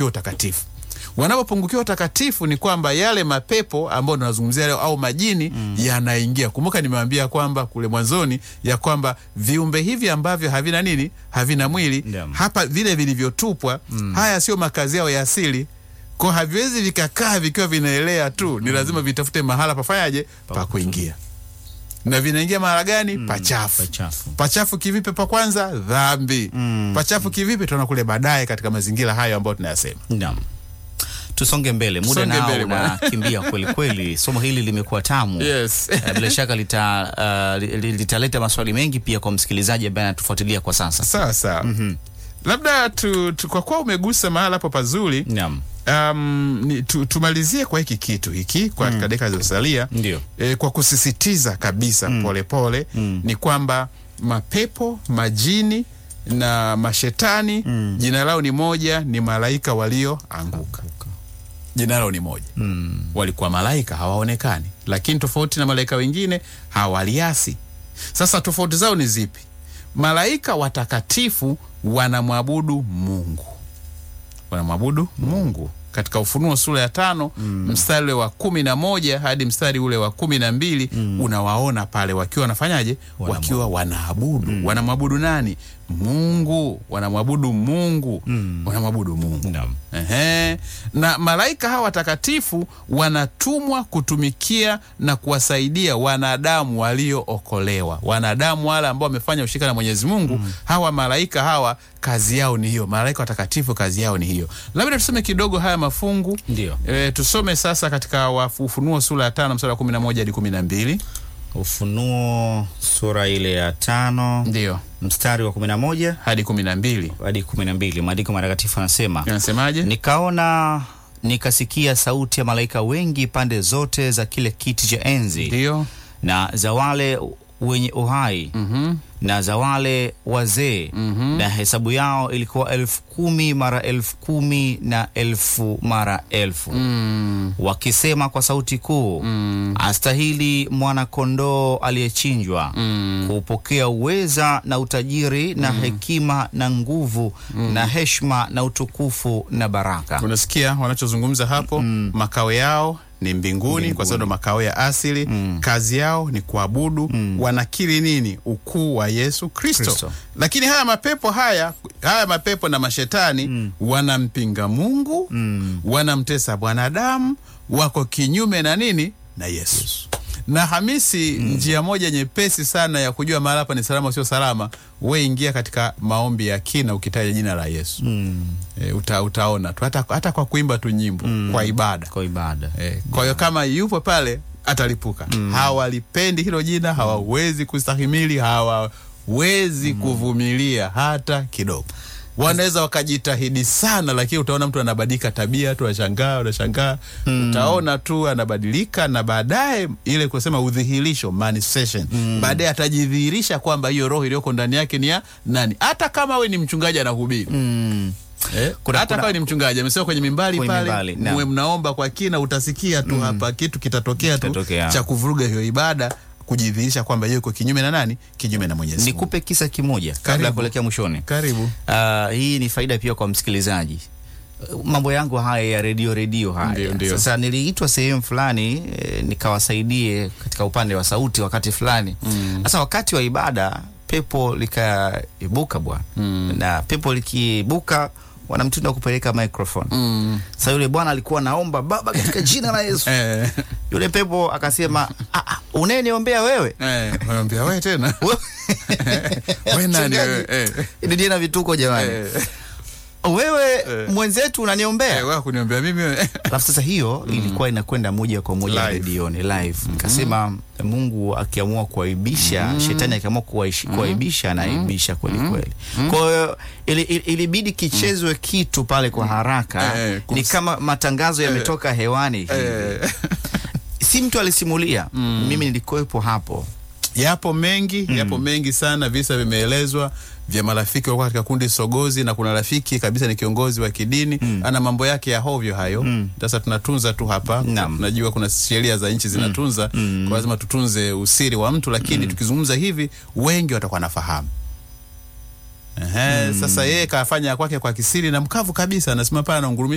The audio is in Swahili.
wanapungukiwa utakatifu wanapopungukiwa utakatifu ni kwamba yale mapepo ambayo tunazungumzia leo au majini yanaingia. Kumbuka nimewambia kwamba kule mwanzoni ya kwamba viumbe hivi ambavyo havina nini, havina mwili Naam. hapa, vile vilivyotupwa haya sio makazi yao ya asili, kwa haviwezi vikakaa vikiwa vinaelea tu, ni lazima vitafute mahala pafanyaje, pa kuingia. Na vinaingia mahala gani? Pachafu. Pachafu. Pachafu kivipi? Pa kwanza dhambi. Pachafu kivipi? Tutaona kule baadaye katika mazingira hayo ambayo tunayasema. Naam. Tusonge mbele, muda Tusonge nao mbele, bwana. unakimbia kweli kweli. Somo hili limekuwa tamu Yes. Eh, bila shaka lita, uh, li- li- litaleta maswali mengi pia kwa msikilizaji ambaye anatufuatilia kwa sasa. Sawa sawa. Labda tu, tu, kwa kuwa umegusa mahala hapo pazuri Naam, um, ni, tu, tumalizie kwa hiki kitu hiki kwa katika dakika zilizosalia ndio. e, kwa kusisitiza kabisa polepole pole, ni kwamba mapepo majini na mashetani jina lao ni moja, ni malaika walioanguka. Jina lao ni moja Mm. walikuwa malaika hawaonekani, lakini tofauti na malaika wengine hawaliasi. Sasa tofauti zao ni zipi? Malaika watakatifu wanamwabudu Mungu, wanamwabudu Mungu katika Ufunuo sura ya tano mstari ule wa kumi na moja hadi mstari ule wa kumi na mbili unawaona pale wakiwa wanafanyaje? Wanamwabudu. Wakiwa wanaabudu. Wanamwabudu nani? Mungu. Wanamwabudu Mungu, wanamwabudu Mungu. Naam. Ehe. Na malaika hawa watakatifu wanatumwa kutumikia na kuwasaidia wanadamu waliookolewa, wanadamu wale ambao wamefanya ushirika na Mwenyezi Mungu. Hawa malaika hawa kazi yao ni hiyo, malaika watakatifu kazi yao ni hiyo. Labda tusome kidogo haya mafungu Ndio. e, tusome sasa katika wa- Ufunuo sura ya tano mstari wa kumi na moja hadi kumi na mbili Ufunuo sura ile ya tano ndio mstari wa kumi na moja hadi kumi na mbili hadi kumi na mbili maandiko matakatifu anasema anasemaje? nikaona nikasikia sauti ya malaika wengi pande zote za kile kiti cha enzi Ndio na za wale wenye uhai Mhm. na za wale wazee na hesabu yao ilikuwa elfu kumi mara elfu kumi na elfu mara elfu Mm. wakisema kwa sauti kuu astahili mwana-kondoo aliyechinjwa kupokea uweza na utajiri na hekima na nguvu na heshima na utukufu na baraka unasikia wanachozungumza hapo makao yao ni mbinguni, kwa sababu ndo makao ya asili kazi yao ni kuabudu wanakiri nini ukuu wa yesu kristo Kristo. lakini haya mapepo haya haya mapepo na mashetani wanampinga mungu wanamtesa bwanadamu wako kinyume na nini na yesu na Hamisi, njia moja nyepesi sana ya kujua mahali hapa ni salama sio salama, we ingia katika maombi ya kina ukitaja jina la Yesu e, uta, utaona tu hata, hata kwa kuimba tu nyimbo kwa ibada kwa ibada e, kwa hiyo kama yupo pale atalipuka. Hawalipendi hilo jina, hawawezi kustahimili, hawawezi kuvumilia hata kidogo. Wanaweza wakajitahidi sana, lakini utaona mtu anabadilika tabia tu, unashangaa unashangaa, utaona tu anabadilika, na baadaye ile kusema udhihirisho manifestation, baadaye atajidhihirisha kwamba hiyo roho iliyoko ndani yake ni ya nani, hata kama we ni mchungaji anahubiri mm. Eh, Kuna- hata kuna- kama ni mchungaji amesema kwenye mimbali Kwenye pale, mimbali, naam. muwe mnaomba kwa kina, utasikia tu hapa kitu kitatokea tu Kitatokea. cha kuvuruga hiyo ibada, kujidhihirisha kwamba yeye yuko kinyume na nani, kinyume na Mwenyezi Mungu. nikupe kisa kimoja kabla ya Karibu. kuelekea mwishoni Karibu. Ah, hii ni faida pia kwa msikilizaji Uh, mambo yangu haya ya redio redio haya Ndio, ndio. sasa niliitwa sehemu fulani eh, nikawasaidie katika upande wa sauti wakati fulani sasa wakati wa ibada pepo likaibuka bwana na pepo likiibuka wanamtunda kupeleka microphone Mm. sasa yule bwana alikuwa naomba baba katika jina la yesu Eh, yule pepo akasema "Ah, ah, unayeniombea wewe eh, wanaambia wewe tena wewe nani wewe? Eh, Ili jina vituko jamani eh, wewe Eh. mwenzetu unaniombea eh, wewe kuniombea mimi wewe? alafu sasa hiyo ilikuwa inakwenda moja kwa moja Live. redioni live nikasema mungu akiamua kuaibisha shetani akiamua kuwaishi- kuaibisha anaibisha kweli kweli kwa hiyo ili- ili- ilibidi kichezwe kitu pale kwa haraka Eh, ni kus- kama matangazo yametoka hewani hivi Eh, si mtu alisimulia mimi nilikuwepo hapo yapo mengi yapo mengi sana visa vimeelezwa vya marafiki walikuwa katika kundi sogozi na kuna rafiki kabisa ni kiongozi wa kidini ana mambo yake ya hovyo hayo sasa tunatunza tu hapa Naam. tunajua kuna sheria za nchi zinatunza kwa lazima tutunze usiri wa mtu lakini tukizungumza hivi wengi watakuwa nafahamu Ehe, sasa yeye kafanya ya kwake kwa kisiri na mkavu kabisa anasimama pale anaungurumia